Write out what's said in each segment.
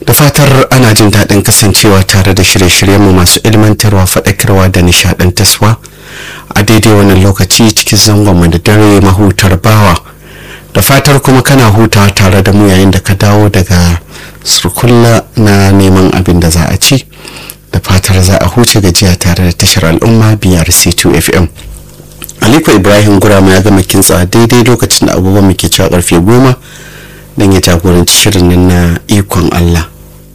da fatar ana jin daɗin kasancewa tare da shirye-shiryenmu masu ilmantarwa faɗakarwa da nishaɗantaswa a daidai wannan lokaci cikin zangonmu da dare mahutar bawa da fatar kuma kana hutawa tare da mu yayin da ka dawo daga surkulla na neman abin da za a ci da fatar za a huce gajiya tare da tashar al'umma biyar c2 fm aliko ibrahim gurama ya gama kintsa daidai lokacin da abubuwan muke cewa karfe goma don ya jagoranci shirin nan na ikon allah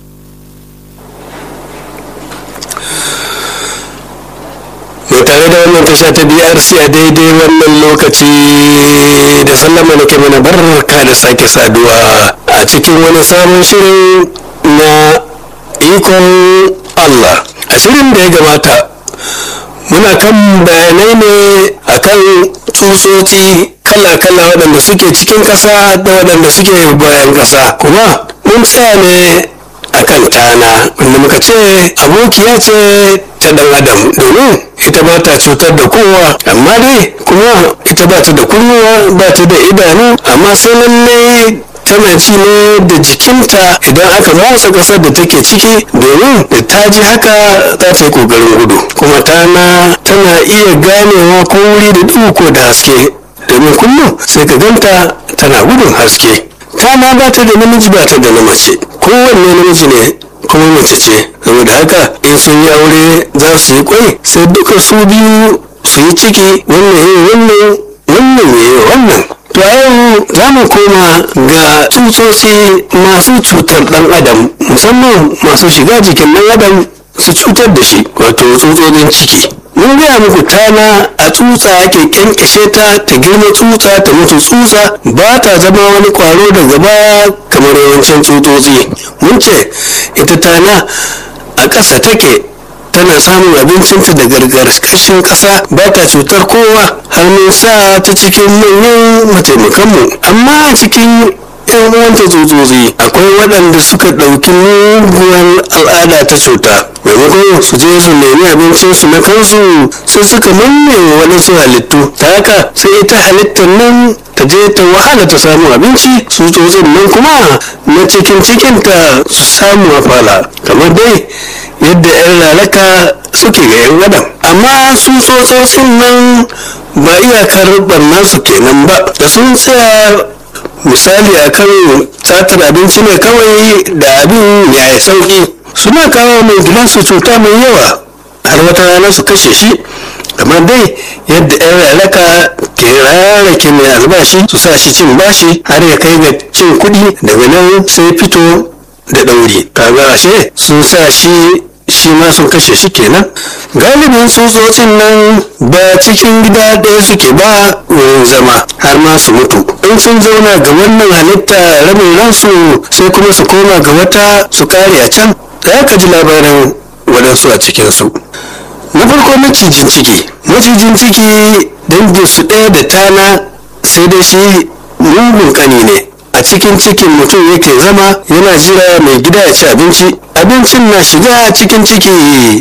mai tare da wannan tasha ta brc a daidai wannan lokaci da sallama nake mana barka da sake saduwa a cikin wani sabon shirin na ikon allah a shirin da ya gabata muna kan bayanai ne akan tsutsotsi kala-kala waɗanda suke cikin ƙasa da waɗanda suke bayan ƙasa kuma mun tsaya ne akan tana wanda muka ce abokiya ce ta ɗan adam domin ita ba ta cutar da kowa amma dai kuma ita ba ta da kunnuwa ba ta da idanu amma sai lallai tana ji ne da jikinta idan aka motsa ƙasar da take ciki domin da ta ji haka za ta yi ƙoƙarin gudu kuma tana tana iya ganewa ko wuri da duhu ko da haske domin kullum sai ka ganta tana gudun haske tana ba ta da namiji ba ta da na mace kowanne namiji ne kuma mace ce saboda haka in sun yi aure za su yi kwai sai duka su biyu su yi ciki wannan yi wannan wannan yi wannan to a yau za mu koma ga tsutsotsi masu cutar dan adam musamman masu shiga jikin dan adam su cutar da shi wato tsutsotsin ciki mun gaya muku tana a tsutsa ake kyankyashe ta ta girma tsutsa ta mutu tsutsa ba ta zama wani kwaro da gaba kamar yawancin tsutsotsi mun ce ita tana a ƙasa take tana samun abincinta da gargarkashin ƙasa ba ta cutar kowa har mun sa ta cikin manyan mataimakanmu amma a cikin yan uwanta tsutsotsi akwai waɗanda suka ɗauki muguwar al'ada ta cuta maimakon su je su nemi abincin su na kansu sai suka manne waɗansu halittu ta haka sai ita halittar nan ta je ta wahala ta samu abinci tsutsotsin nan kuma na cikin cikinta su samu a fala kamar dai yadda 'yan lalaka suke ga 'yan adam amma su tsotsotsin nan ba iyakar barna su kenan ba da sun tsaya misali akan satar abinci ne kawai da abin ya yi sauki suna kawo mai gidansu cuta mai yawa har wata rana su kashe shi kamar dai yadda 'yan lalaka ke rarrake mai albashi su sa shi cin bashi har ya kai ga cin kuɗi daga nan sai fito da ɗauri kaga ashe sun sa shi shi ma sun kashe shi kenan galibin tsutsotsin nan ba cikin gida ɗaya suke ba wurin zama har ma su mutu in sun zauna ga wannan halitta rabin ransu sai kuma su koma ga wata su kare a can za ka ji labarin waɗansu a cikinsu na farko macijin ciki macijin ciki dangin su ɗaya da tana sai dai shi mugun ƙani ne a cikin cikin mutum yake zama yana jira mai gida ya ci abinci abincin na shiga cikin ciki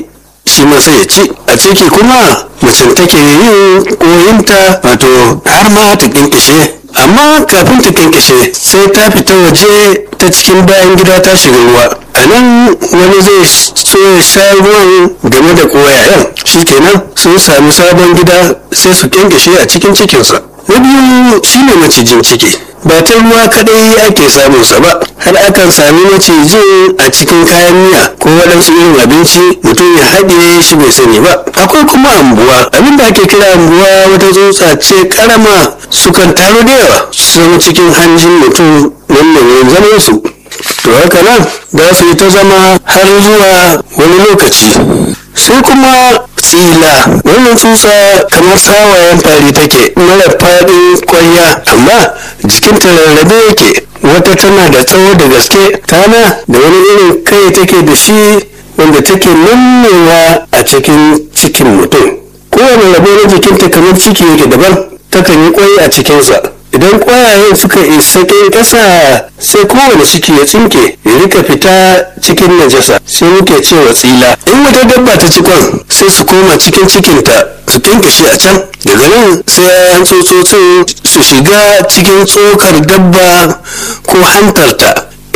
shi ma sai ya ci a ciki kuma mace take yin koyinta wato har ma ta kinkishe amma kafin ta kinkishe sai ta fita waje ta cikin bayan gida ta shiga ruwa a nan wani zai so ya sha ruwan game da koyayen shikenan sun sami sabon gida sai su kinkishe a cikin cikinsa na biyu shine macijin ciki ba ta ruwa kadai ake samun sa ba har akan sami macijin a cikin kayan miya ko waɗansu irin abinci mutum ya haɗe shi bai sani ba akwai kuma ambuwa abin da ake kira ambuwa wata tsutsa ce karama sukan taru da yawa su zama cikin hanjin mutum wannan wurin zaman su to haka nan za su yi ta zama har zuwa wani lokaci sai kuma tsila wannan tsutsa kamar sawayen fari take mara faɗin kwarya amma jikinta rarrabe yake wata tana da tsawo da gaske tana da wani irin kai take da shi wanda take nannewa a cikin cikin mutum kowane rabo na jikinta kamar ciki yake daban takan yi kwai a cikinsa idan kwayayen suka isa ƙasa sai kowane ciki ya tsinke ya rika fita cikin najasa sai muke cewa tsila in wata dabba ta ci kwan sai su koma cikin cikinta su kinkashe a can daga nan sai yayan tsotsotsin su shiga cikin tsokar dabba ko hantarta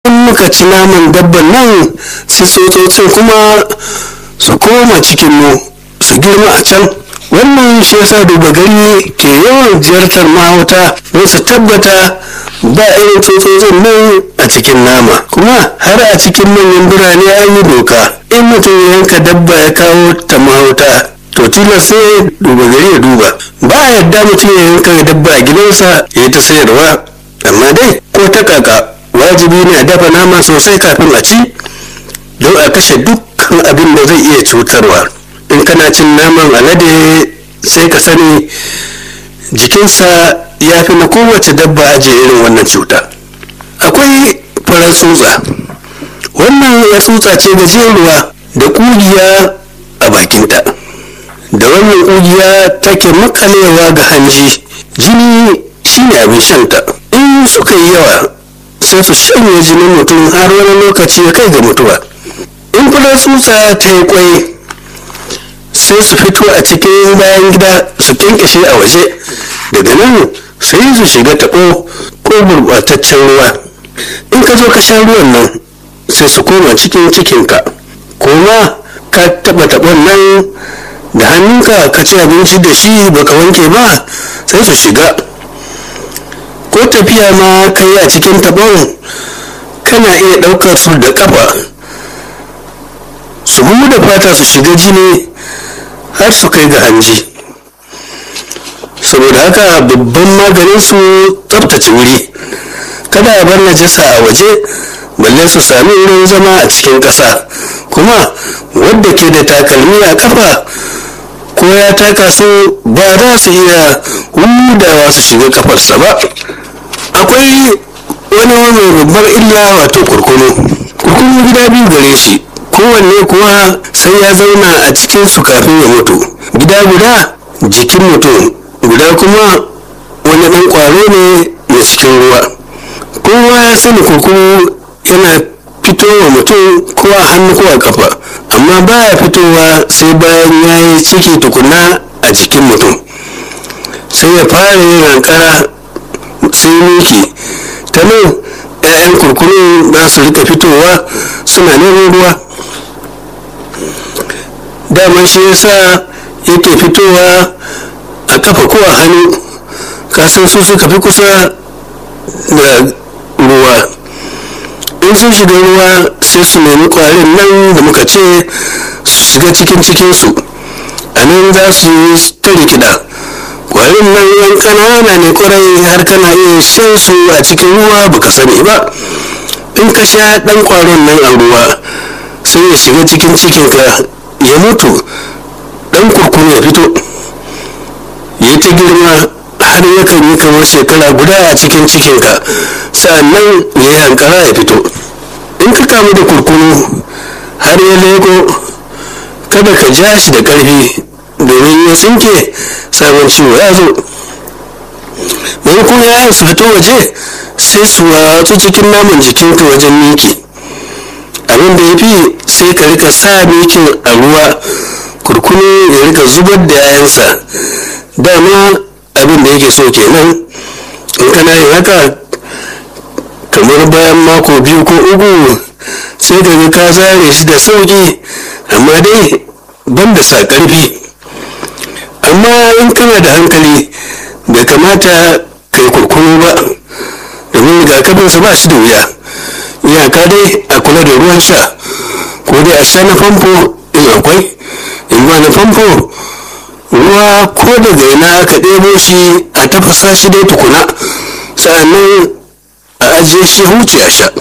in muka ci naman dabban nan sai tsotsotsin kuma su koma cikin mu su girma a can wannan shi yasa duba gari ke yawan ziyartar mahauta don su tabbata ba irin tsotsotsin nan a cikin nama kuma har a cikin manyan birane an yi doka in mutum ya yanka dabba ya kawo ta mahauta to tilas sai duba gari ya duba ba a yadda mutum ya yanka dabba a gidansa ya yi ta sayarwa amma dai ko ta kaka wajibi ne a dafa nama sosai kafin a ci don a kashe dukkan abin da zai iya cutarwa in kana cin naman alade sai ka sani jikinsa ya fi na kowace dabba ajiye irin wannan cuta akwai farar tsutsa wannan ya tsutsa ce gajeruwa da kugiya a bakinta da wannan kugiya take makalewa ga hanji jini shine abin shanta in suka yi yawa sai su shanye jinin mutum har wani lokaci ya kai ga mutuwa in farar tsutsa ta yi kwai sai su fito a cikin bayan gida su kyankyashe a waje daga nan sai su shiga taɓo ko gurɓataccen ruwa in ka zo ka sha ruwan nan sai su koma cikin cikinka koma ka taɓa taɓon nan da hannunka ka ci abinci da shi baka wanke ba sai su shiga ko tafiya ma ka yi a cikin taɓon kana iya ɗaukar su da ƙafa su da fata su shiga jini har su kai ga hanji saboda haka babban maganin su tsabtace wuri kada a bar najasa a waje balle su sami wurin zama a cikin ƙasa kuma wadda ke da takalmi a kafa ko ya taka su ba za su iya hudawa su shiga kafarsa ba akwai wani mai babbar illa wato kurkunu kurkunu gida biyu gare shi kowanne kuwa sai ya zauna a cikin su kafin ya mutu gida guda jikin mutum guda kuma wani ɗan ƙwaro ne na cikin ruwa kowa ya sani kurkunu yana fitowa mutum ko a hannu ko a kafa amma baya fitowa sai bayan ya yi ciki tukuna a jikin mutum sai ya fara yin hankara sai miki ta nan 'ya'yan kurkunu za su rika fitowa suna neman ruwa daman shi yasa yake fitowa a kafa ko a hannu kasan su suka fi kusa da ruwa in sun shiga ruwa sai su nemi kwarin nan da muka ce su shiga cikin cikinsu a nan za su yi ta rikida kwarin nan yan kanana ne kwarai har kana iya shan su a cikin ruwa baka sani ba in ka sha dan kwaron nan a ruwa sai ya shiga cikin cikinka ya mutu dan kurkuru ya fito ya ta girma har yakan yi kamar shekara guda a cikin cikinka sa'annan ya yi hankara ya fito in ka kamu da kurkunu har ya leko kada ka ja shi da ƙarfi domin ya tsinke sabon ciwo ya zo maimakon yayan su fito waje sai su watsu cikin naman jikinka wajen miki abin da ya fi sai ka rika sa mikin a ruwa kurkunu ya rika zubar da yayansa dama abin da yake so kenan in kana yin haka kamar bayan mako biyu ko uku sai ka ga ka zare shi da sauki amma dai ban da sa ƙarfi amma in kana da hankali bai kamata kai kurkunu ba domin rigakafinsa ba shi da wuya iyaka dai a kula da ruwan sha ko dai a sha na famfo in akwai in ba na famfo ruwa ko daga ina aka ɗebo shi a tafasa shi dai tukuna sa'annan a ajiye shi huce a sha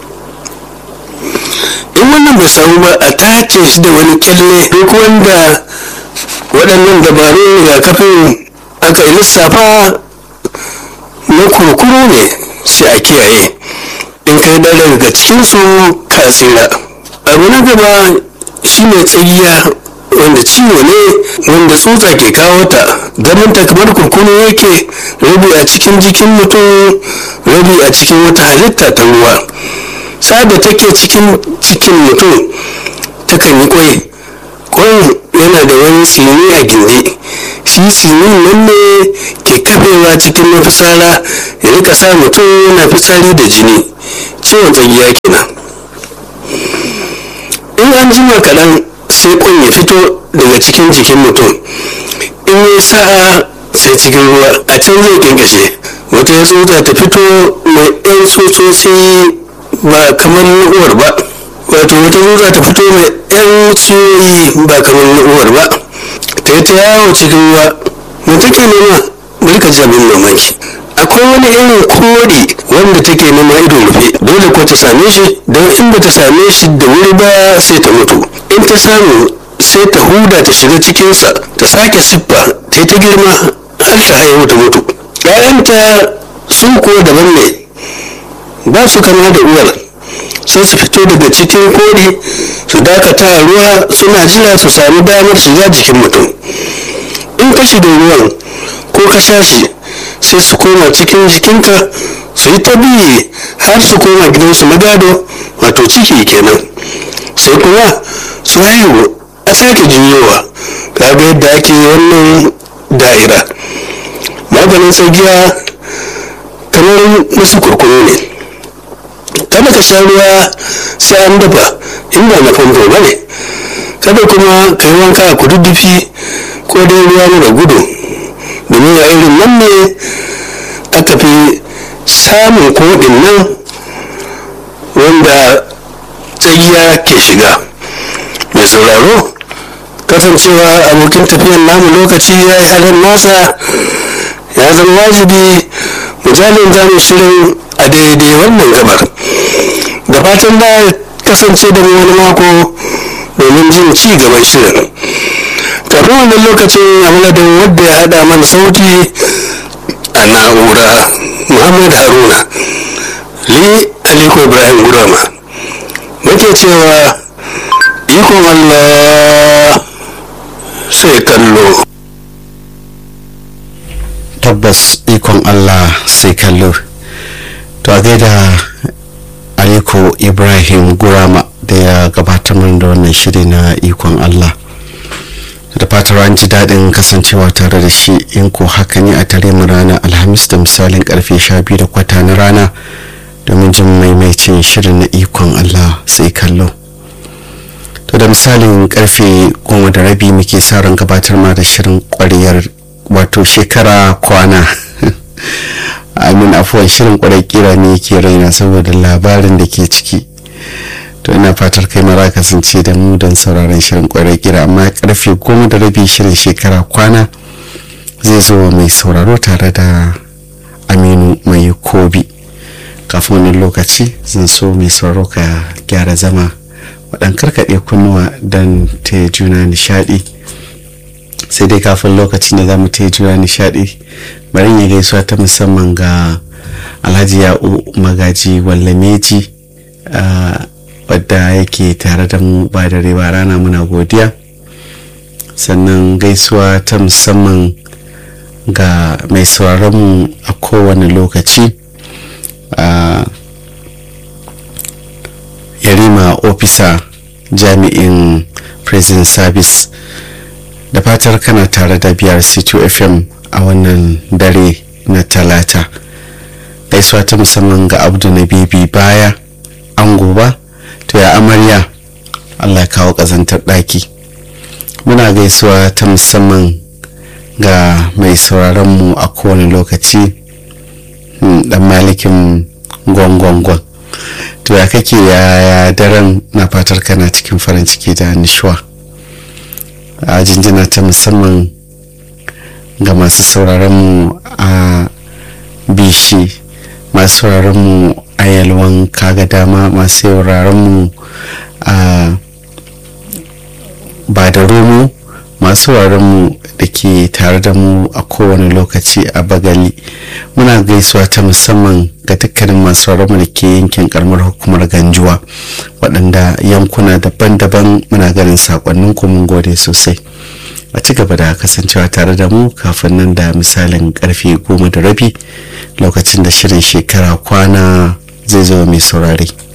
in wannan bai samu ba a tace shi da wani kyalle duk wanda waɗannan dabarun rigakafin aka yi lissafa na kurkuru ne sai a kiyaye in kai da daga cikinsu ka tsira abu na gaba shine tsagiya wanda ciwo ne wanda tsutsa ke kawo ta ganinta kamar kurkunu yake rabi a cikin jikin mutum rabi a cikin wata halitta ta ruwa da take cikin cikin mutum takan yi kwai kwan yana da wani tsini a gindi shi tsinin nan ne ke kafewa cikin mafitsara ya rika sa mutum yana fitsari da jini ciwon tsagiya kenan in an jima kaɗan sai kwan ya fito daga cikin jikin mutum in yi sa'a sai cikin ruwa a can zai kinkashe wata ya tsotsa ta fito mai ɗan tsotsotsi ba kamar uwar ba wato wata tsotsa ta fito mai ɗan ciwoyi ba kamar uwar ba ta yi ta yawo cikin ruwa me take nema bari ka ji abin mamaki akwai wani irin kore wanda take nema ido rufe dole ko ta same shi don in ba ta same shi da wuri ba sai ta mutu in ta samu sai ta huda ta shiga cikinsa ta sake siffa ta ta girma har ta haihu ta mutu ‘ya'yanta su kuwa daban ne ba su kama da uwar sai su fito daga cikin kori su dakata a ruwa suna jira su sami damar shiga jikin mutum in ka shiga ruwan ko ka sha shi sai su koma cikin jikinka su yi ta biye har su koma gidansu na gado wato ciki kenan sai kuma su haihu a sake jinyowa kaga yadda ake wannan da'ira maganin tsagiya kamar nasu kurkunu ne kada ka sha ruwa sai an dafa in ba na famfo ba ne kada kuma ka yi wanka a kududdufi ko dai ruwa mara gudu domin a irin nan ne aka fi samun koɗin nan wanda tsagiya ke shiga mai sauraro kasancewa abokin tafiyan namu lokaci ya yi halin nasa ya zama wajibi misalin zamu shirin a daidai wannan gabar da fatan da kasance da mu wani mako domin jin ci gaban shirin kafin wannan lokacin a madadin wadda ya hada mana sauti a na'ura muhammad haruna li aliko ibrahim gurama muke cewa ikon allah sai kallo tabbas ikon allah sai kallo to a gaida aliko ibrahim gurama da ya gabatar mana da wannan shiri na ikon allah da fatar an ji daɗin kasancewa tare da shi in ko haka ne a tare mu ranar alhamis da misalin karfe sha biyu da kwata na rana domin jin maimaicin shirin na ikon allah sai kallo to da misalin karfe goma da rabi muke sa ran gabatar ma da shirin kwariyar wato shekara kwana amin afuwan shirin kwarai kira ne yake raina saboda labarin da ke ciki to ina fatar kai mara kasance da mu don sauraron shirin kwarai kira amma karfe goma da rabi shirin shekara kwana zai zo mai sauraro tare da aminu mai kobi kafin wani lokaci zan so mai sauraro ka gyara zama waɗan karkaɗe kunnuwa don ta juna nishaɗi sai dai kafin lokacin da za mu ta juna nishaɗi bari ya gaisuwa ta musamman ga alhaji ya'u magaji wallameji wadda yake tare da mu ba da ba rana muna godiya sannan gaisuwa ta musamman ga mai mu a kowane lokaci yarima ofisa jami'in prison service da fatar kana tare da biyar c2 fm a wannan dare na talata gaisuwa ta musamman ga abdu na bibi baya an goba to ya amarya allah kawo kazantar ɗaki muna gaisuwa ta musamman ga mai sauraronmu a kowane lokaci dan malikin gwangwangwan to ya kake ya daren na fatar kana cikin farin ciki da nishuwa a jinjina ta musamman ga masu sauraronmu a bishi masu sauraronmu a yalwan kaga dama masu sauraronmu a ba da romo masu mu da ke tare da mu a kowane lokaci a bagali muna gaisuwa ta musamman ga dukkanin masu mu da ke yankin karamar hukumar ganjuwa waɗanda yankuna daban-daban muna ganin sakonnin mun gode sosai a ci gaba da kasancewa tare da mu kafin nan da misalin karfe goma da rabi lokacin da shirin shekara kwana zai zo mai saurare.